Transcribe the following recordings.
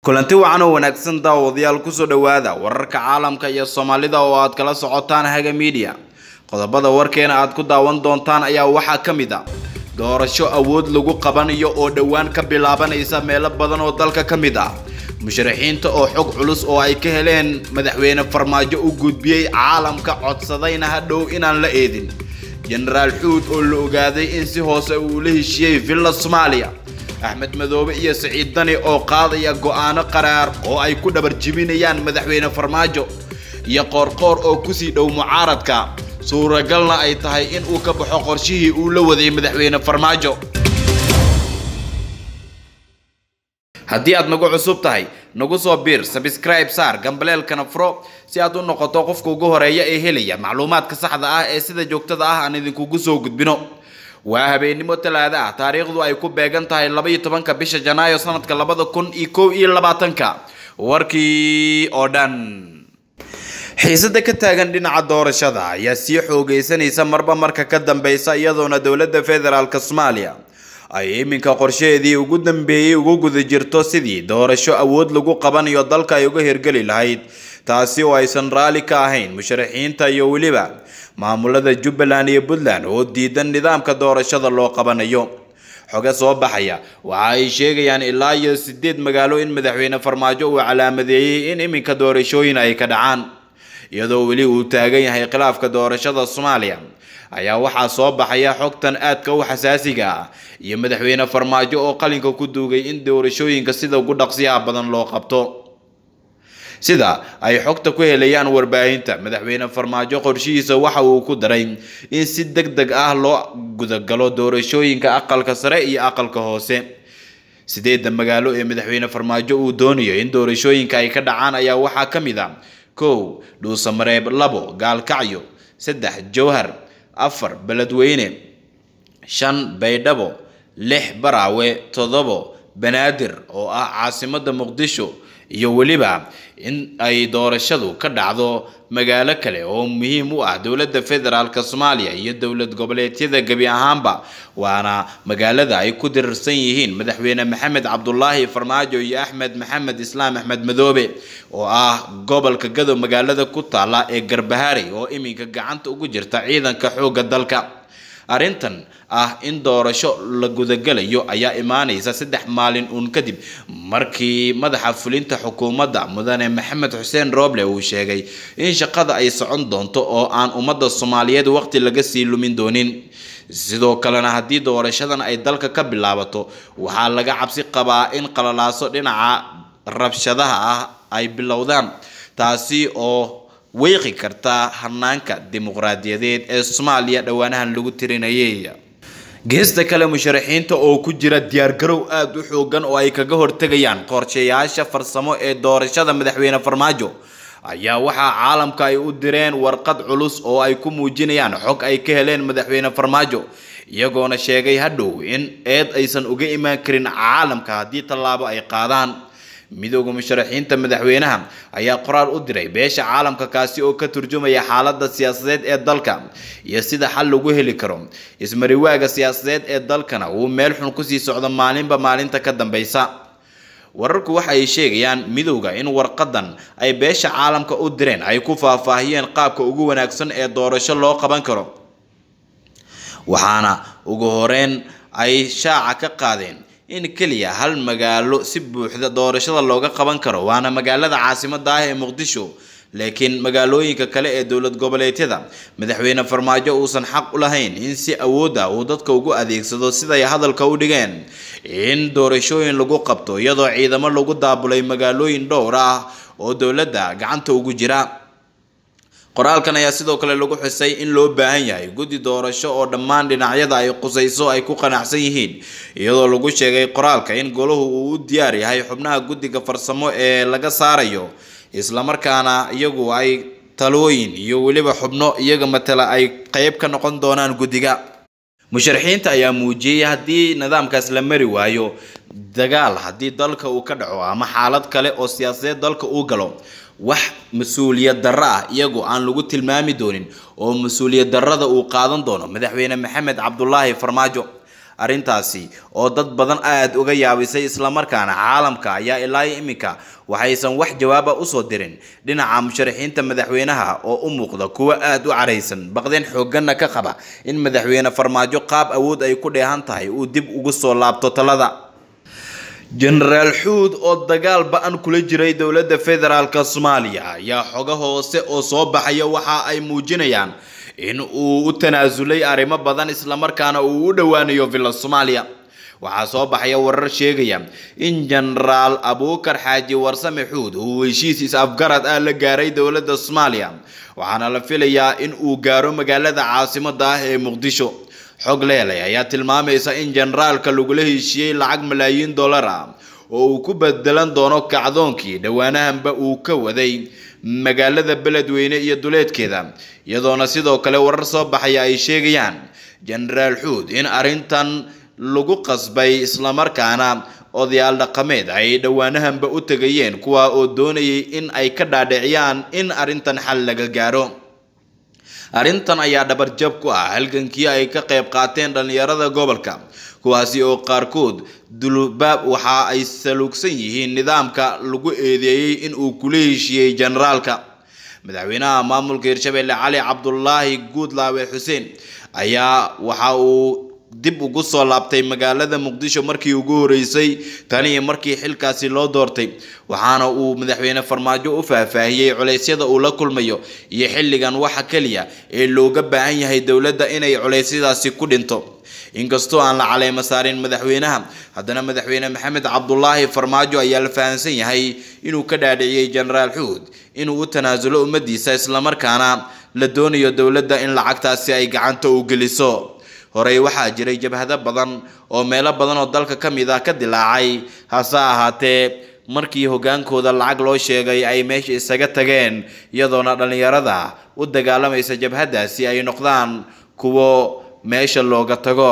kulanti wacan oo wanaagsan daawadayaal kusoo dhowaada wararka caalamka iyo soomaalida oo aad kala socotaan haga miidiya qodobada warkeena aad ku daawan doontaan ayaa waxaa ka mid a doorasho awood lagu qabanayo oo dhowaan ka bilaabanaysa meelo badan oo dalka ka mid ah musharaxiinta oo xog culus oo ay ka heleen madaxweyne farmaajo u gudbiyey caalamka codsadayna hadhow inaan la eedin jenaraal xuud oo la ogaaday in si hoose uu la heshiiyey villa soomaaliya axmed madoobe iyo siciid dani oo qaadaya go-aano qaraar oo ay ku dhabar jibinayaan madaxweyne farmaajo iyo qoorqoor oo kusii dhow mucaaradka suuragalna ay tahay in uu ka baxo qorshihii uu la waday madaxweyne farmaajo haddii aad nagu cusub tahay nagu soo biir sabscribe saar gambaleelkana furo si aad u noqoto qofka ugu horeeya ee helaya macluumaadka saxda ah ee sida joogtada ah aan idinkugu soo gudbino waa habeennimo talaada ah taariikhdu ay ku beegan tahay labaiyo tobanka bisha janaayo sanadka labada kun iyo kow iyo labaatanka warkii oo dhan xiisada ka taagan dhinaca doorashada ayaa sii xoogeysanaysa marba marka ka dambeysa iyadoona dowladda federaalk soomaaliya ay iminka qorshaheedii ugu dambeeyey ugu guda jirto sidii doorasho awood lagu qabanayo dalka ay uga hirgeli lahayd taasi oo aysan raalli ka ahayn musharaxiinta iyo weliba maamulada jubbaland iyo puntland oo diidan nidaamka doorashada loo qabanayo xoge soo baxaya waxa ay sheegayaan ilaa iyo sideed magaalo in madaxweyne farmaajo uu calaamadeeyey in iminka doorashooyin ay ka dhacaan iyadoo weli uu taagan yahay khilaafka doorashada soomaaliya ayaa waxaa soo baxaya xogtan aadka u xasaasiga ah iyo madaxweyne farmaajo oo qalinka ku duugay in doorashooyinka sida ugu dhaqsiyaha badan loo qabto sida ay xogta ku helayaan warbaahinta madaxweyne farmaajo qorshihiisa waxa uu ku daray in si deg deg ah loo gudagalo doorashooyinka aqalka sare iyo aqalka hoose sideedda magaalo ee madaxweyne farmaajo uu doonayo in doorashooyinka ay ka dhacaan ayaa waxaa ka mid a kow dhuusamareeb labo gaalkacyo saddex jowhar afar beledweyne shan baydhabo lix baraawe toddobo banaadir oo ah caasimada muqdisho iyo weliba in ay doorashadu ka dhacdo magaalo kale oo muhiim u ah dowladda federaalk soomaaliya iyo dowlad goboleedyada gebi ahaanba waana magaalada ay ku dirirsan yihiin madaxweyne maxamed cabdulaahi farmaajo iyo axmed maxamed islaam axmed madoobe oo ah gobolka gadow magaalada ku taala ee garbahaari oo iminka gacanta ugu jirta ciidanka xoogga dalka arrintan ah in doorasho la gudagalayo ayaa imaanaysa saddex maalin uun kadib markii madaxa fulinta xukuumadda mudane maxamed xuseen rooble uu sheegay in shaqada ay socon doonto oo aan ummadda soomaaliyeed waqti laga sii lumin doonin sidoo kalena haddii doorashadan ay dalka ka bilaabato waxaa laga cabsi qabaa in qalalaaso dhinaca rabshadaha ah ay bilowdaan taasi oo weyqi karta hanaanka dimuqraadiyadeed ee soomaaliya dhowaanahan lagu tirinayay geesta kale musharaxiinta oo ku jira diyaargarow aada u xoogan oo ay kaga hortegayaan qorshayaasha farsamo ee doorashada madaxweyne farmaajo ayaa waxaa caalamka ay u direen warqad culus oo ay ku muujinayaan xog ay ka heleen madaxweyne farmaajo iyagoona sheegay hadhow in eed aysan uga imaan karin caalamka haddii tallaabo ay qaadaan midooda musharaxiinta madaxweynaha ayaa qoraal u diray beesha caalamka kaasi oo ka turjumaya xaaladda siyaasadeed ee dalka iyo sida xal lagu heli karo ismariwaaga siyaasadeed ee dalkana uu meel xun kusii socdo maalinba maalinta ka dambeysa wararku waxa ay sheegayaan midowda in warqadan ay beesha caalamka u direen ay ku faahfaahiyeen qaabka ugu wanaagsan ee doorasho loo qaban karo waxaana ugu horeyn ay shaaca ka qaadeen in keliya hal magaalo si buuxda doorashada looga qaban karo waana magaalada caasimada ah ee muqdisho laakiin magaalooyinka kale ee dowlad goboleedyada madaxweyne farmaajo uusan xaq u lahayn in si awood ah uu dadka ugu adeegsado siday hadalka u dhigeen in doorashooyin lagu qabto iyadoo ciidamo lagu daabulay magaalooyin dhowr ah oo dowladda gacanta ugu jira qoraalkan ayaa sidoo kale lagu xusay in loo baahan yahay guddi doorasho oo dhammaan dhinacyada ay qusayso ay ku qanacsan yihiin iyadoo lagu sheegay qoraalka in golahu uu u diyaar yahay xubnaha guddiga farsamo ee laga saarayo islamarkaana iyagu ay talooyin iyo weliba xubno iyaga matala ay qeyb ka noqon doonaan guddiga musharaxiinta ayaa muujiyey haddii nidaamkaas la mari waayo dagaal haddii dalka uu ka dhaco ama xaalad kale oo siyaasadeed dalka uu galo wax mas-uuliyad darro ah iyagu aan lagu tilmaami doonin oo mas-uuliyad darrada uu qaadan doono madaxweyne maxamed cabdulaahi farmaajo arrintaasi oo dad badan aada uga yaabisay islamarkaana caalamka ayaa ilaa iminka waxaysan wax jawaaba usoo dirin dhinaca musharaxiinta madaxweynaha oo u muuqda kuwo aada u caraysan baqdeen xoogganna ka qaba in madaxweyne farmaajo qaab awood ay ku dheehan tahay uu dib ugu soo laabto talada jenaraal xuud oo dagaal ba-an kula jiray dowladda federaalk soomaaliya ayaa xogo hoose oo soo baxaya waxa ay muujinayaan in uu u tanaasulay arrimo badan islamarkaana uu u dhowaanayo villa soomaaliya waxaa soo baxaya warar sheegaya in jenaraal abuukar xaaji warsame xuud uu heshiis is-afgarad ah la gaaray dowladda soomaaliya waxaana la filayaa in uu gaaro magaalada caasimada ah ee muqdisho xog leelay ayaa tilmaamaysa in generaalka lagula heshiiyey lacag malaayiin dollar ah oo uu ku bedelan doono kacdoonkii dhowaanahanba uu ka waday magaalada beledweyne iyo duleedkeeda iyadoona sidoo kale warar soo baxaya ay sheegayaan jenaraal xuud in arrintan lagu qasbay islamarkaana odayaal dhaqameed ay dhowaanahanba u tegayeen kuwa oo doonayay in ay ka dhaadhiciyaan in arrintan xal laga gaaro arrintan ayaa dhabarjab ku ah halgankii ay ka qayb qaateen dhallinyarada gobolka kuwaasi oo qaarkood dulbaab waxa ay saluugsan yihiin nidaamka lagu eedeeyey in uu kula heshiiyey generaalka madaxweynaha maamulka hirshabelle cali cabdulaahi guudlaawe xuseen ayaa waxa uu dib ugu soo laabtay magaalada muqdisho markii ugu horeysay tani markii xilkaasi loo doortay waxaana uu madaxweyne farmaajo u faahfaahiyey culeysyada uu la kulmayo iyo xilligan waxa keliya ee looga baahan yahay dowladda inay culeysyadaasi ku dhinto inkastoo aan la caleemo saarin madaxweynaha haddana madaxweyne maxamed cabdulaahi farmaajo ayaa la fahamsan yahay inuu ka dhaadhiciyey jenaraal xuud inuu u tanaasulo ummadiisa islamarkaana la doonayo dowladda in lacagtaasi ay gacanta u geliso horey waxaa jiray jabhado badan oo meelo badan oo dalka ka mid ah ka dilaacay hase ahaatee markii hogaankooda lacag loo sheegay ay meesha isaga tageen iyadoona dhallinyarada u dagaalamaysa jabhadaasi ay noqdaan kuwo meesha looga tago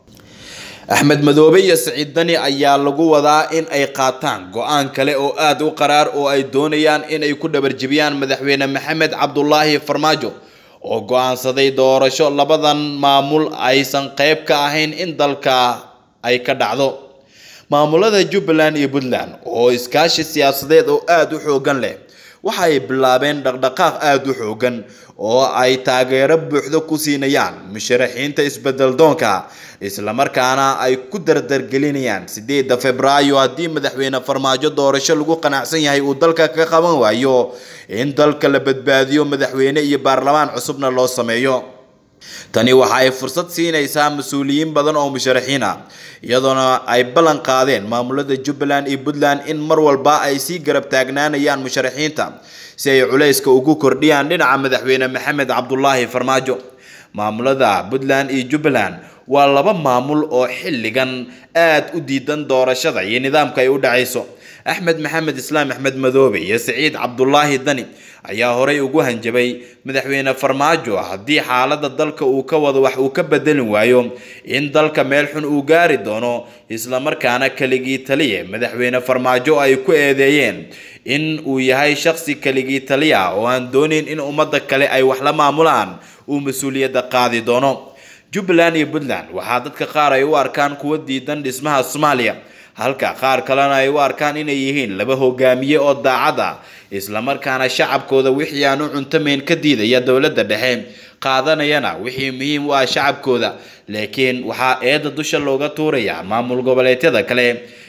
axmed madoobe iyo siciid dani ayaa lagu wadaa in ay qaataan go-aan kale oo aada u qaraar oo ay doonayaan in ay ku dhabarjibiyaan madaxweyne maxamed cabdulaahi farmaajo oo go-aansaday doorasho labadan maamul aysan qayb ka ahayn in dalka ay ka dhacdo maamulada jubbaland iyo puntland oo iskaashi siyaasadeed oo aada u xoogan leh waxa ay bilaabeen dhaqdhaqaaq aada u xoogan oo ay taageero buuxdo ku siinayaan musharaxiinta isbedel doonka islamarkaana ay ku dardargelinayaan sideedda februaayo haddii madaxweyne farmaajo doorasho lagu qanacsan yahay uu dalka ka qaban waayo in dalka la badbaadiyo madaxweyne iyo baarlamaan cusubna loo sameeyo tani waxa ay fursad siinaysaa mas-uuliyiin badan oo musharaxiin ah iyadoona ay ballan qaadeen maamulada jubbaland iyo puntland in mar walba ay sii garab taagnaanayaan musharaxiinta si ay culayska ugu kordhiyaan dhinaca madaxweyne maxamed cabdulaahi farmaajo maamulada puntland iyo jubbaland waa laba maamul oo xilligan aada u diidan doorashada iyo nidaamka ay u dhacayso axmed maxamed islaam axmed madoobe iyo siciid cabdulaahi dani ayaa horey ugu hanjabay madaxweyne farmaajo haddii xaaladda dalka uu ka wado wax uu ka bedelin waayo in dalka meel xun uu gaari doono islamarkaana keligii taliye madaxweyne farmaajo ay ku eedeeyeen in uu yahay shaqsi keligii taliya oo aan doonayn in ummadda kale ay wax la maamulaan uu mas-uuliyadda qaadi doono jubbaland iyo puntland waxaa dadka qaar ay u arkaan kuwa diidan dhismaha soomaaliya halka qaar kalena ay u arkaan inay yihiin laba hogaamiye oo daacad ah islamarkaana shacabkooda wixii aan u cuntamayn ka diidaya dowladda dhexe qaadanayana wixii muhiim u ah shacabkooda laakiin waxaa eedda dusha looga tuuraya maamul goboleedyada kale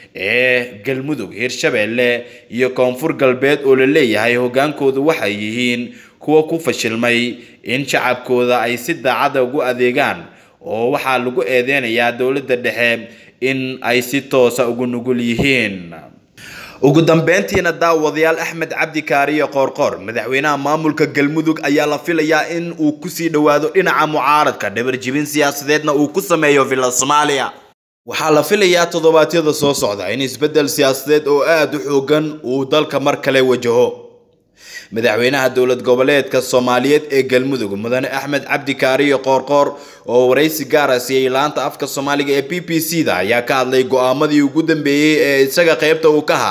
ee galmudug hirshabeelle iyo koonfur galbeed oo la leeyahay hogaankoodu waxay yihiin kuwa ku fashilmay in shacabkooda ay si daacada ugu adeegaan oo waxaa lagu eedeynayaa dowladda dhexe in ay si toosa ugu nugul yihiin ugu dambeyntiina daawadayaal axmed cabdi kaariye qoorqoor madaxweynaha maamulka galmudug ayaa la filayaa in uu kusii dhowaado dhinaca mucaaradka dhabarjibin siyaasadeedna uu ku sameeyo villa soomaaliya waxaa la filayaa toddobaadyada soo socda in isbeddel siyaasadeed oo aada u xoogan uu dalka mar kale wajaho madaxweynaha dowlad goboleedka soomaaliyeed ee galmudug mudane axmed cabdi kaariye qoorqoor oo waraysi gaara siiyey laanta afka soomaaliga ee b b c da ayaa ka hadlay go-aamadii ugu dambeeyey ee isaga qeybta uu ka haa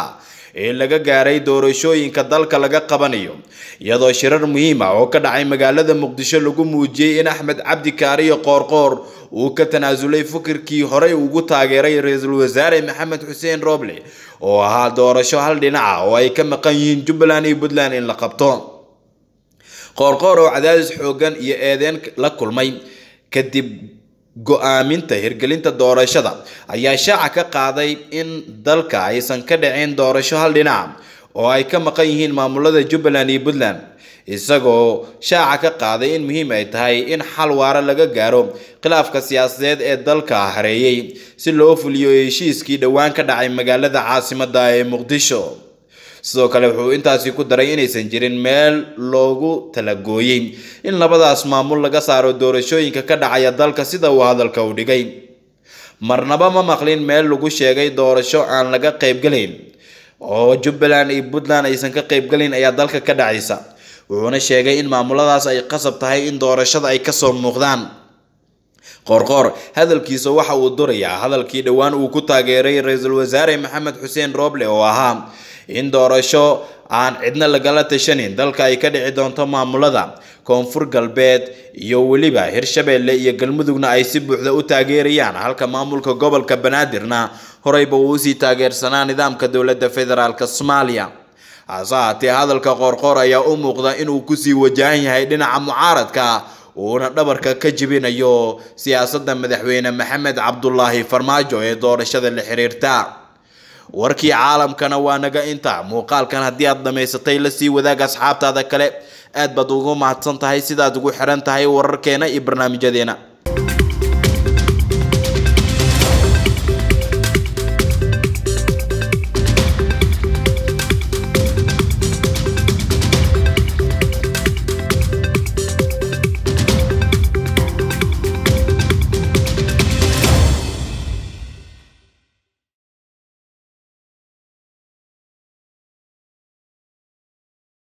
ee laga gaaray doorashooyinka dalka laga qabanayo iyadoo shirar muhiim ah oo ka dhacay magaalada muqdisho lagu muujiyey in axmed cabdi kaariyo qoorqoor uu ka tanaasulay fikirkii horey ugu taageeray ra-iisul wasaare maxamed xuseen roble oo ahaa doorasho hal dhinaca oo ay ka maqan yihiin jubbaland iyo puntland in la qabto qoorqoor oo cadaadis xoogan iyo eedeen la kulmay kadib go-aaminta hirgelinta doorashada ayaa shaaca ka qaaday in dalka aysan ka dhicin doorasho hal dhinaca oo ay ka maqan yihiin maamulada jubbaland iyo puntland isagoo shaaca ka qaaday in muhiim ay tahay in xal waara laga gaaro khilaafka siyaasadeed ee dalka hareeyay si loo fuliyo heshiiskii dhowaan ka dhacay magaalada caasimada ee muqdisho sidoo kale wuxuu intaasi ku daray inaysan jirin meel loogu talagooyey in labadaas maamul laga saaro doorashooyinka ka dhacaya dalka sida uu hadalka u dhigay marnaba ma maqlin meel lagu sheegay doorasho aan laga qaybgalayn oo jubbaland iyo puntland aysan ka qaybgalayn ayaa dalka ka dhacaysa wuxuuna sheegay in maamuladaas ay qasab tahay in doorashada ay kasoo muuqdaan qoorqoor hadalkiisa waxa uu durayaa hadalkii dhowaan uu ku taageeray ra-iisul wasaare maxamed xuseen roble oo ahaa in doorasho aan cidna lagala tashanin dalka ay ka dhici doonto maamulada koonfur galbeed iyo weliba hirshabeelle iyo galmudugna ay si buuxda u taageerayaan halka maamulka gobolka banaadirna horeyba uu usii taageersanaa nidaamka dowladda federaalk soomaaliya hase haatee hadalka qoorqoor ayaa u muuqda inuu kusii wajahan yahay dhinaca mucaaradka uuna dhabarka ka jibinayo siyaasadda madaxweyne maxamed cabdulaahi farmaajo ee doorashada la xiriirta warkii caalamkana waa naga inta muuqaalkan haddii aad dhamaysatay lasii wadaag asxaabtaada kale aad baad ugu mahadsan tahay sidaad ugu xiran tahay wararkeena iyo barnaamijyadeena